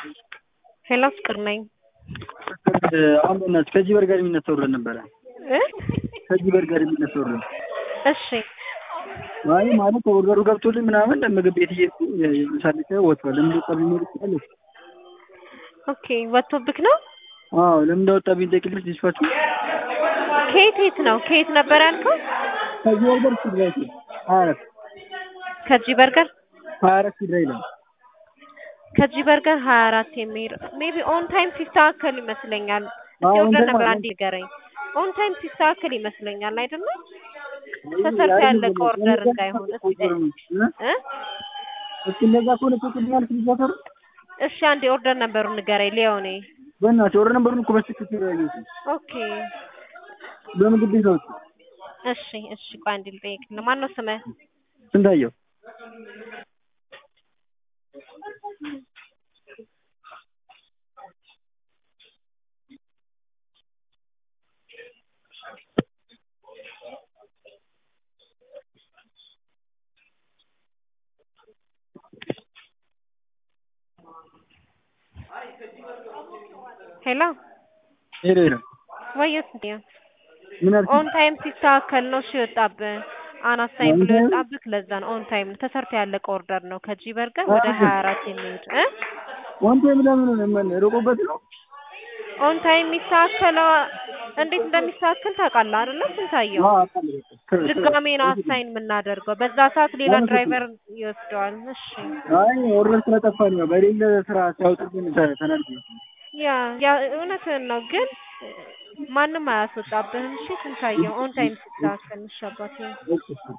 ሄሎ ፍቅር ነኝ። አሁን በእናትሽ ከዚህ በር ጋር የሚነሳ ወርደን ነበረ። እ ከዚህ በር ጋር የሚነሳ ወርደን እሺ አይ ማለት ኦርደሩ ገብቶልኝ ምናምን ምግብ ቤት እየሄድኩ ሳልጨ ወጥቷል። ለምን ወጣ ቢኖር ይችላል። ኦኬ ወጥቶብክ ነው? አዎ ለምን እንደወጣብኝ ጠይቅልሽ ዲስፓችሁ ከየት የት ነው? ከየት ነበር ያልከው? ከዚህ በርገር ሲድራ ሀያ አራት ከጂ በርገር ሀያ አራት ሲድራ ይላል። ከጂ በርገር ሀያ አራት የሚሄድ ሜቢ ኦን ታይም ሲስተካከል ይመስለኛል። እስኪ አዎ፣ on ኦርደር time ነበር አለ። አንዴ ንገረኝ። ኦን ታይም ሲስተካከል ይመስለኛል አይደለ? ተሰርቶ ያለቀ ኦርደር እንዳይሆን እስኪ እ እስኪ እንደዛ ከሆነ ትክክለኛል ሲዛተሩ እሺ አንዴ ኦርደር ነበሩ ንገረኝ ሊዮኔ። በእናትሽ ወረ ነበሩን እኮ በትክክል ያየሁት ኦኬ በምግብ ቤት ነው። እሺ እሺ ቆይ አንዴ ልጠይቅልህ። ማነው ስምህ? ስንታየው ሄሎ ሄሎ ሄሎ ወየስ እንዴ ምን አልክ? ኦን ታይም ሲስተካከል ነው እሺ የወጣብህ አናት ታይም ብሎ On time? የወጣብህ ለዛ ነው። ኦን ታይም ነው ተሰርቶ ያለቀ ኦርደር ነው ከጂ በርገር ወደ ሀያ አራት የሚሄድ እ ወንቴ ለምን ነው ምን ሮቆበት ነው? ኦን ታይም የሚስተካከለው እንዴት እንደሚስተካከል ታውቃለህ አይደለ? ስንታየው አዎ አውቃለሁ። በቃ። ድጋሜ ነው አሳይን የምናደርገው። በዛ ሰዓት ሌላ ለምን ድራይቨር ይወስደዋል። እሺ አይ ኦርደር ስለጠፋኝ ነው። በሌለ ስራ ሲያወጡብን ተ- ተናድጄ ያ ያ እውነትህን ነው ግን ማንም አያስወጣብህም። እሺ ስንታየው ኦን ታይም ሲስተካከል እሺ አባቴ እሺ